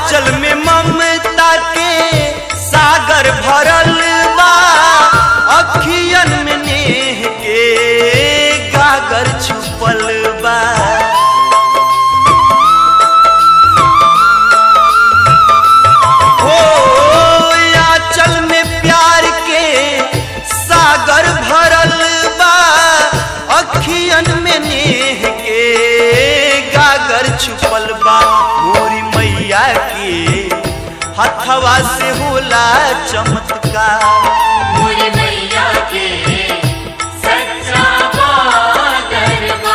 आंचल में ममता के सागर भरल बा अखियन में नेह के गागर छुपल बा हो आंचल में प्यार के सागर भरल बा अखियन में नेह के गागर छुपल बा मोरी मैया के हथवा से होला चमत्कार मोरे मैया के सच्चा दरबार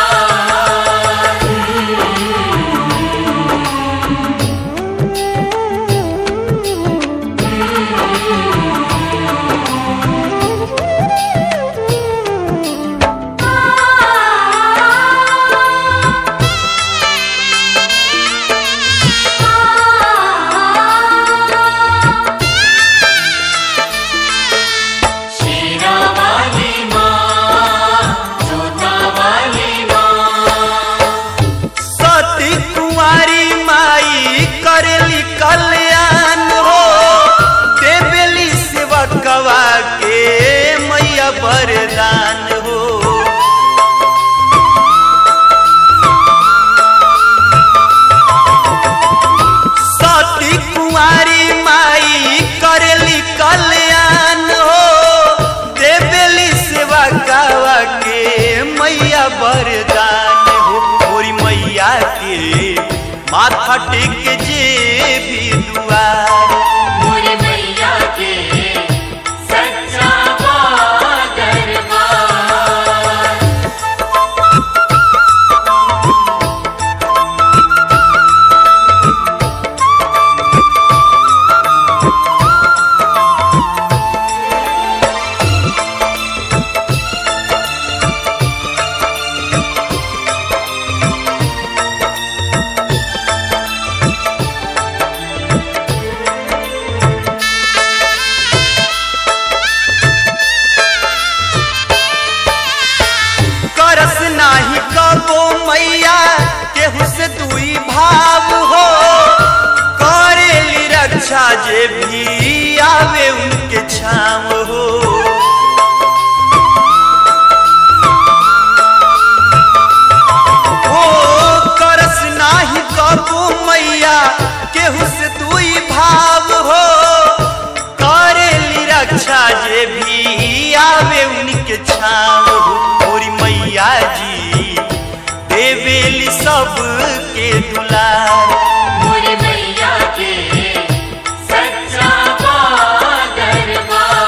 शेरा वाली माँ जोता वाली माँ सती कुंवारी माई करेली कल्याण हो देवेली सेवकवा के मैया वरदान हो सती कुंवारी माई करेली कल्याण हो देवेली सेवा गावा के मैया वरदान हो मोरी मैया के माथा टेक जे भी दुआर मोरे मैया के सच्चा दरबार करस नाही कबो मैया केहू से दुई भाव हो करेली रक्षा जे भी आवे उनके छाव हो हो करस नाही कबो मैया केहू से दुई भाव हो करेली रक्षा जे भी आवे उनके छाव हो मोरी मैया जी देवेली सब के दुलार मोरे मैया के सच्चा दरबार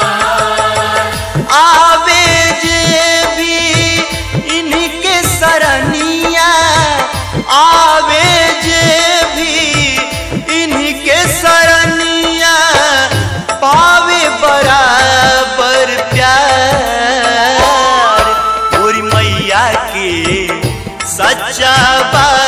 आवे जे भी इनके सरनिया आवे जे भी इनके सरनिया पावे बराबर प्यार मोरी मैया के सच्चा बा